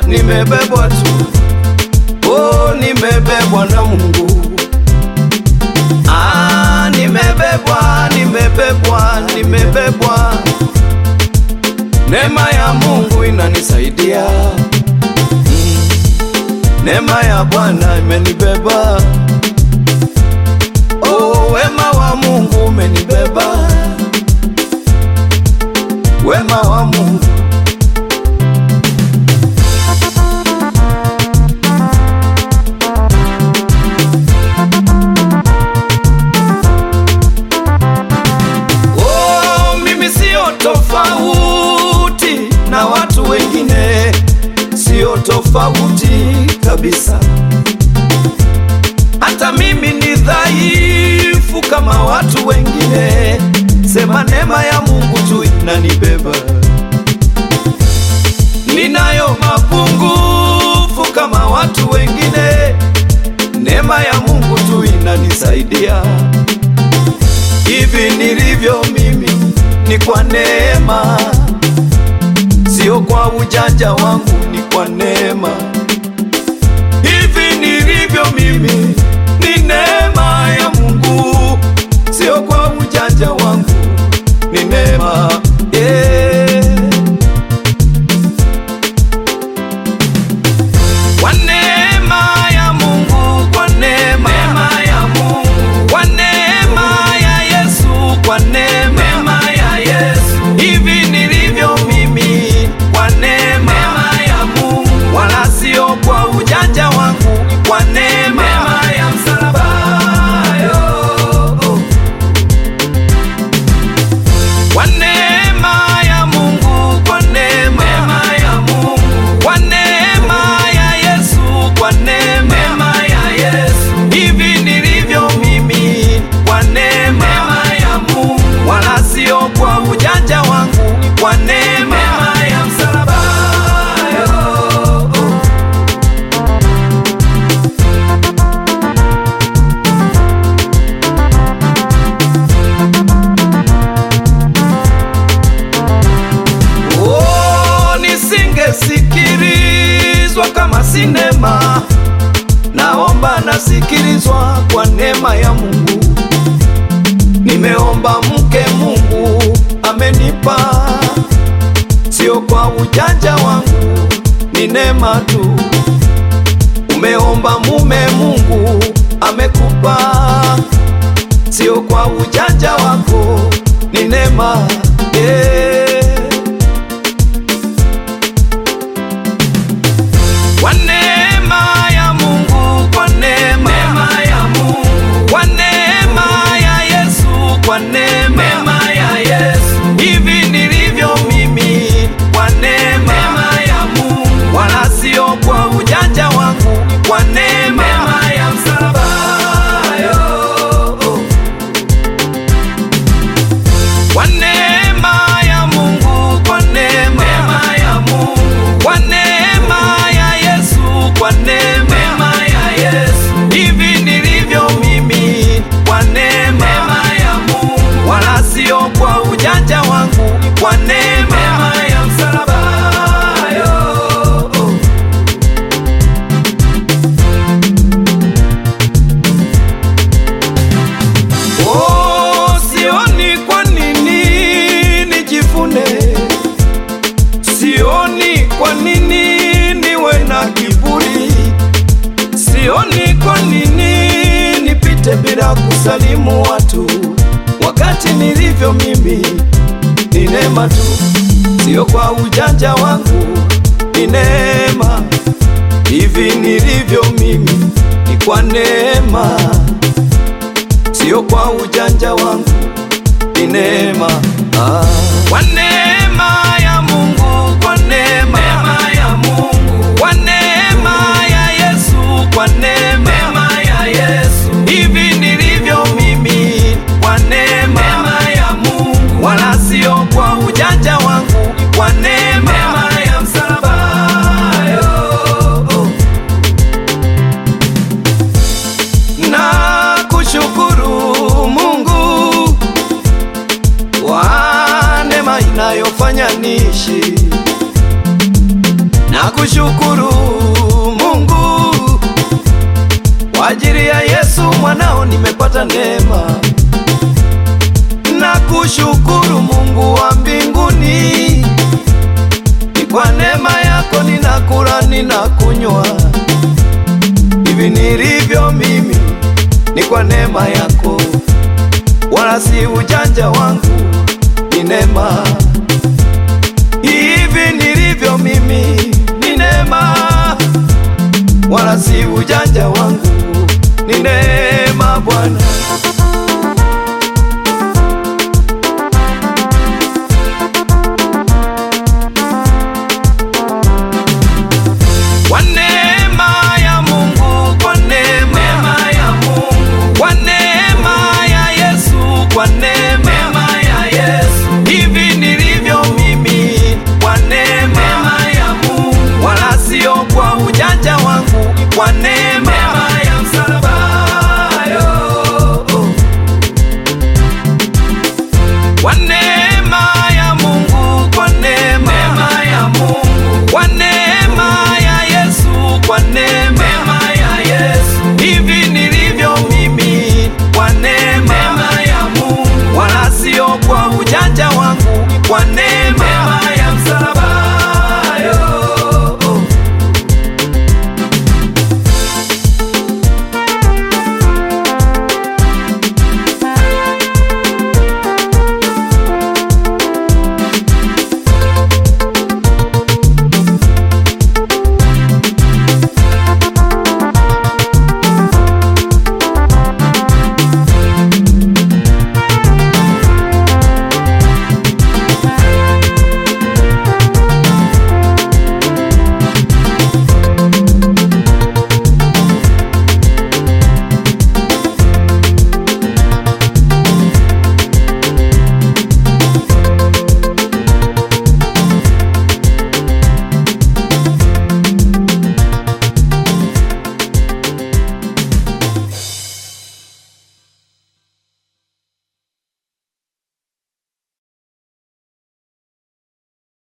nimebebwa tu, oh, nimebebwa na Mungu. Ah, nimebebwa, nimebebwa, nimebebwa. Neema ya Mungu inanisaidia. Mm. Neema ya Bwana imenibeba. Oh, wema wa Mungu umenibeba. Wema wa Mungu Oh, mimi sio tofauti na watu wengine, sio tofauti kabisa. Hata mimi ni dhaifu kama watu wengine, sema neema ya Mungu tu inanibeba. Ninayo mapungufu kama watu wengine, neema ya Mungu tu inanisaidia. Hivi nilivyo mimi ni kwa neema, sio kwa ujanja wangu, ni kwa neema. Hivi nilivyo mimi ni neema ya Mungu, sio kwa ujanja wangu, ni neema yeah. Kwa neema ya Mungu, kwa neema ya Mungu, kwa neema ya Yesu, kwa neema ya Yesu, hivi nilivyo mimi, kwa neema ya Mungu, wala sio kwa ujanja wangu, kwa neema ya msalaba yo. Kwa neema ya Mungu, kwa neema ya Mungu, kwa neema ya Yesu, kwa neema ya Yesu, hivi nilivyo mimi, kwa neema ya Mungu, wala sio kwa ujanja wangu, kwa neema ya msalaba yo. Oh, nisingesikilizwa kama sinema. Naomba nasikilizwa kwa neema ya Mungu. Nimeomba mke, Mungu amenipa, sio kwa ujanja wangu, ni neema tu. Umeomba mume, Mungu amekupa, sio kwa ujanja wako, ni neema yeah. Kwa neema ya Mungu, kwa neema ya Mungu, kwa neema ya Yesu, kwa neema ya Yesu, hivi nilivyo mimi, kwa neema ya Mungu, wala sio kwa ujanja wangu, kwa neema ya msalaba yo. Kwa neema ya Mungu, kwa neema ya Mungu, kwa neema ya Yesu, kwa neema ya Yesu, hivi nilivyo mimi, kwa neema ya Mungu, wala sio kwa ujanja wangu, kwa neema ya msalaba yo. Oh, sioni kwa nini nijivune, sioni kwa nini niwe na kiburi, sioni kwa nini nipite bila kusalimu watu, wakati nilivyo mimi ni neema tu, sio kwa ujanja wangu, ni neema. Hivi nilivyo mimi ni kwa neema sio kwa ujanja wangu, ni neema ah. Kwa neema ya Mungu, kwa neema ya Mungu, kwa neema ya Yesu, kwa neema ya Yesu, hivi nilivyo mimi, kwa neema ya Mungu, wala sio kwa ujanja wangu, kwa neema ya msalaba yo. na kushukuru Mungu kwa neema inayofanya niishi, na Nakushukuru Mungu kwa ajili ya Yesu mwanao nimepata neema. Nakushukuru Mungu wa mbinguni, ni kwa neema yako ninakula, ninakunywa. Hivi nilivyo mimi ni kwa neema yako, wala si ujanja wangu, ni neema. Hivi nilivyo mimi ni neema, wala si ujanja wangu, ni neema Bwana.